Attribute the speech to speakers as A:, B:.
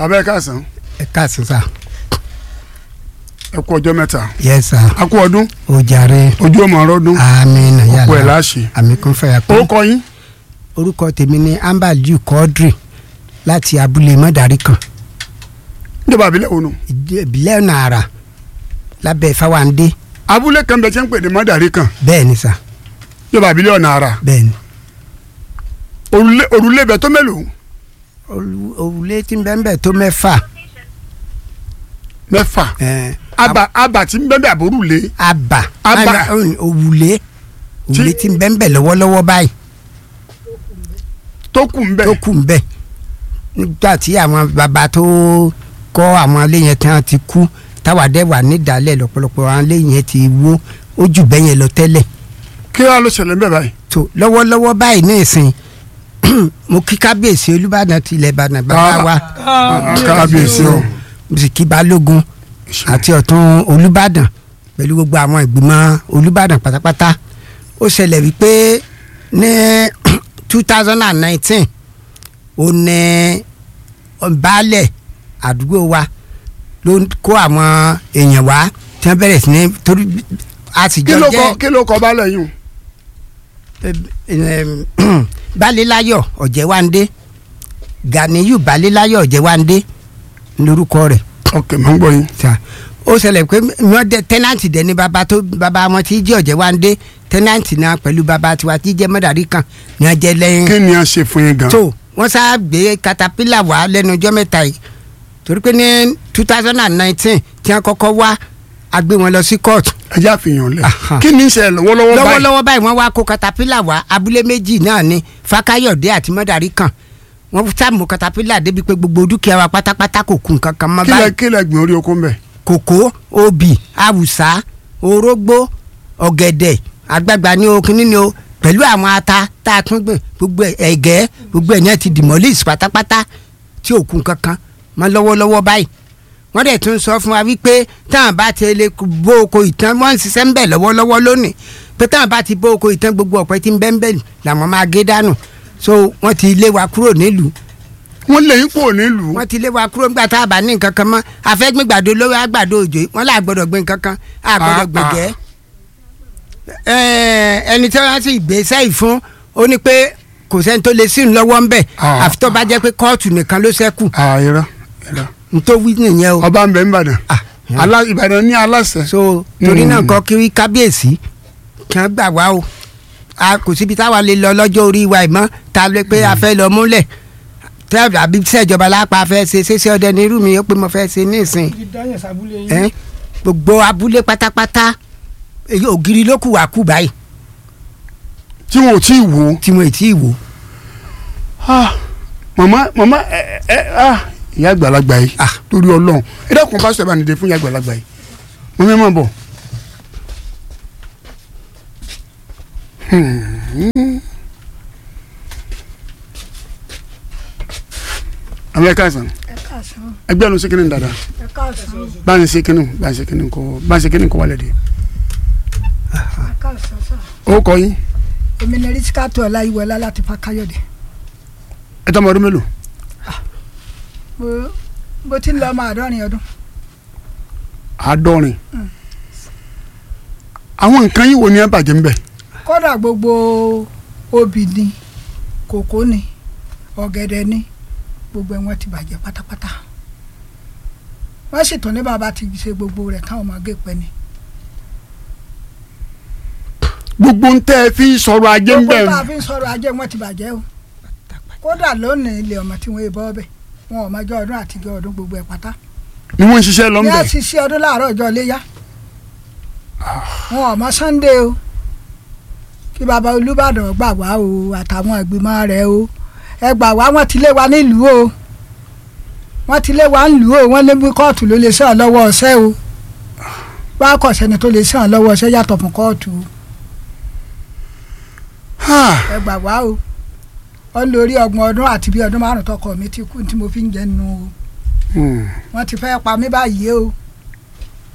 A: abẹ́ káàsán
B: ẹ káàsán sá.
A: ẹ kú ọjọ́ mẹ́ta
B: yes sá.
A: a kú ọdún
B: o jàre.
A: ojú ọmọ ọrọ́dún
B: àmín yàrá.
A: ọkọ ẹ̀ láṣẹ.
B: àmì kún fẹ́ yà
A: ó
B: kún.
A: kọ yín
B: orúkọ tèmi ni ambaliu quadri láti abúlé mọ́dàrí kan
A: níjọba àbílẹ̀ òun
B: ìdí- ìbílẹ̀ nàrà lábẹ́ fáwáńdé
A: abúlé kan bẹ tí ń pè ní mọ́dàrí kan
B: bẹ́ẹ̀ ni sá
A: níjọba àbílẹ̀ ọ̀nà àrà
B: bẹ́ẹ̀ ni.
A: òrùlé òrùlé bẹ tó mélòó
B: Òru- òrùlé tí ń bẹ́ẹ̀ bẹ́ẹ̀ tó mẹ́fà
A: mẹ́fà
B: ẹ̀ẹ́n,
A: aba aba tí ń bẹ bẹ àbórùlé
B: àbà
A: Àbà.
B: àná, òun- òrùlé òrùlé tí ń bẹ́ẹ̀ bẹ́ẹ̀ lọ́wọ́lọ́wọ́ báyìí
A: tó kù ń bẹ
B: tó kù ń bẹ nígbà tí àwọn bàbá tó kọ́ àwọn ilé yẹn tí wọ́n ti kú táwa dẹ́ wà nídàálẹ̀ lọ́pọ̀lọpọ̀ àwọn ilé yẹn ti wó ó jù bẹ́ẹ̀ yẹn lọ tẹ́lẹ̀
A: kí wàá ló ṣẹlẹ̀ ń bẹ báyìí
B: tó lọ́wọ́lọ́wọ́ báyìí ní ìsìn mo kí kábíyèsí olúbàdàn ti ilẹ̀ ìbàdàn bàbá wa
A: kábíyèsí o
B: mo sì kí balógun àti ọ̀tún olúbàdàn pẹ̀lú gbogbo àwọn ìgbìmọ̀ olúbàdàn pátápátá ó ṣẹlẹ̀ wípé ní two thousand and nineteen ó ní baálẹ̀ àdúgbò wa ló ń kó àwọn èèyàn wá tí wọ́n bẹ̀rẹ̀ sí ní torí a sì
A: kí
B: jọ
A: ló
B: jẹ́
A: kọ kí ló kọ baálẹ̀ yìí
B: balẹ̀láyọ̀ ọ̀jẹ̀wándé ganiyu balẹ̀láyọ̀ ọ̀jẹ̀wándé lórúkọ rẹ̀
A: ok mọ̀ ń gbọ́ yín
B: ta ó ṣẹlẹ̀ pé wọ́n dẹ tẹ́nàntì dẹ ní bàbá tó bàbá wọn tí jẹ́ ọ̀jẹ̀wándé tẹ́nàntì náà pẹ̀lú bàbá tiwa tí jẹ́ mọ́dàrí kan ní wọ́n jẹ́ lẹ́yìn
A: kí ni a ṣe fún yín gan
B: tó wọ́n sá gbé katapila wá lẹ́nu ọjọ́ mẹ́ta yìí torí pé ní two thousand and nineteen tí wọ́n kọ́kọ́ wá a gbé wọn lọ sí kóòtù
A: ẹ jẹ́ àfihàn lẹ̀
B: Aha.
A: kí ni ń ṣe lọ́wọ́lọ́wọ́ báyìí
B: lọ́wọ́lọ́wọ́ báyìí wọ́n wá kó katapila wá abúlé méjì náà ni fakayọ̀dé àti mọ́dàrí kan wọ́n sàmú katapila débi pé gbogbo dúkìá wa pátápátá kò kù nǹkan kan mọ́
A: kí lẹ
B: báyìí
A: kí lẹ gbìn orí oko ń bẹ
B: kòkó obì awùsá orógbó ọ̀gẹ̀dẹ̀ àgbàgbà ní o kínní ni o pẹ̀lú àwọn ata tá a tún gbìn gbogbo ẹ̀- ẹ̀gẹ́ gbogbo ẹ̀ ní ẹ̀ ti demolish pátápátá tí ò kù nǹkan kan mọ́ lọ́wọ́lọ́wọ́ báyìí wọ́n dẹ̀ tún sọ fún wa wípé táwọn bá ti lè bó oko ìtàn wọ́n ń ṣiṣẹ́ ń bẹ̀ lọ́wọ́lọ́wọ́ lónìí pé táwọn bá ti bó oko ìtàn gbogbo ọ̀pẹ tí ń bẹ́ ń bẹ̀ làwọn máa gé dànù so wọ́n ti lé wa kúrò nílùú
A: wọ́n lè yín kúrò nílùú
B: wọ́n ti lé wa kúrò nígbà tá a bá ní nǹkan kan mọ́ àfẹ́gbẹ́ gbàdo lówó àgbàdo òjò yìí wọ́n là gbọ́dọ̀ gbé nǹkan kan à gbọ́dọ̀
A: Ah,
B: gbẹ̀gẹ́ Ẹ̀, ẹni tí wọ́n sì gbé sẹ́yìn fún ó ní pé kò sẹ́ni tó lè sí ń lọ́wọ́ ń bẹ̀
A: Ah,
B: àfi tó bá jẹ́ pé kóòtù nìkan ló ṣẹ́kù
A: àìrọ ìrọ
B: nítorí nìyẹn o
A: ọba ń bẹ ń bàdàn
B: Ah,
A: Alá- ìbàdàn ní aláṣẹ
B: so torí náà
A: Mm.
B: kọ́ kí kábíyèsí kí wọ́n gbà wá o a kò síbi táwa lè lọ lọ́jọ́ orí wa ìmọ̀ ta lè pé a fẹ́ lọ múlẹ̀ tẹ́ àbí sẹ́jọba lápá fẹ́ ṣe ṣéṣe ọdẹ ní irú mi ó pé mo fẹ́ ṣe ní ìsìn ẹ gbogbo abúlé pátápátá èyí ògiri ló kù wá kù báyìí
A: tí wọn ò tí ì wò
B: tí mo ì tí ì wò.
A: ó màmá màmá ẹ ẹ ah, ìyá àgbàlagbà yìí
B: Ah.
A: lórí Ọlọ́run ẹ dákun pásítọ̀ bá nìde fún ìyá àgbàlagbà yìí mo fẹ́ mọ̀ bọ̀. àwọn ẹ̀ka àìsàn
C: ẹ káàsán
A: ẹgbẹ́ ọ̀nà ṣékínní dada
C: ẹ káàsán
A: bá ń ṣékínní bá ń ṣékínní kọ bá ń ṣékínní kọ wálẹ̀ dé.
C: ẹ káàsán sá.
A: ó kọ yín
C: èmi ní rísíkàtù ọláyíwọlá láti fàkáyọ̀dé
A: ẹ tọ́ ọmọ ọdún mélòó
C: mo mo ti ń lọ ọmọ àádọ́rin ọdún
A: àádọ́rin àwọn nǹkan yìí wo ni ẹ bàjẹ́ ń bẹ̀
C: kódà gbogbo obì ni kòkó ni ọ̀gẹ̀dẹ̀ ni gbogbo ẹ̀ wọ́n ti bàjẹ́ pátápátá wọ́n sì tún ní bàbá ti ṣe gbogbo rẹ̀ káwọn máa gé pẹ́ ni
A: gbogbo ń tẹ́ ẹ fi sọ̀rọ̀ ajé ń
C: gbogbo
A: bẹ̀
C: tá a fi ń sọ̀rọ̀ ajé wọn ti bàjẹ́ o kódà lónìí ilé ọmọ tí wọ́n bọ́ ọbẹ̀ wọn ò mọjọ́ ọdún àtijọ́ ọdún gbogbo ẹ̀ pátá
A: ni wọ́n ń ṣiṣẹ́ lọ ń
C: ní
A: bẹ̀
C: àṣìṣe ọdún láàárọ̀ ọjọ́ iléyá wọn ò mọ Sunday o kí baba Olúbàdàn gbà wá o àtàwọn ìgbìmọ̀ rẹ̀ o ẹ gbà wá wọn ti lé wa nílùú o wọn ti lé wa nílùú o wọn lé bí kóòtù ló lè sàn lọ́wọ́ ọ̀sẹ́ o wá kọ̀ sẹ́ni tó lè sàn lọ́wọ́ ọ̀sẹ́ yàtọ̀ fún kóòtù o ẹ gbà wá o ọ lórí ọgbọ̀n ọdún àti bí ọdún márùn tọkọ mi ti kú tí mo fi ń jẹnu o
A: Hmm.
C: wọ́n ti fẹ́ pa mí báyìí o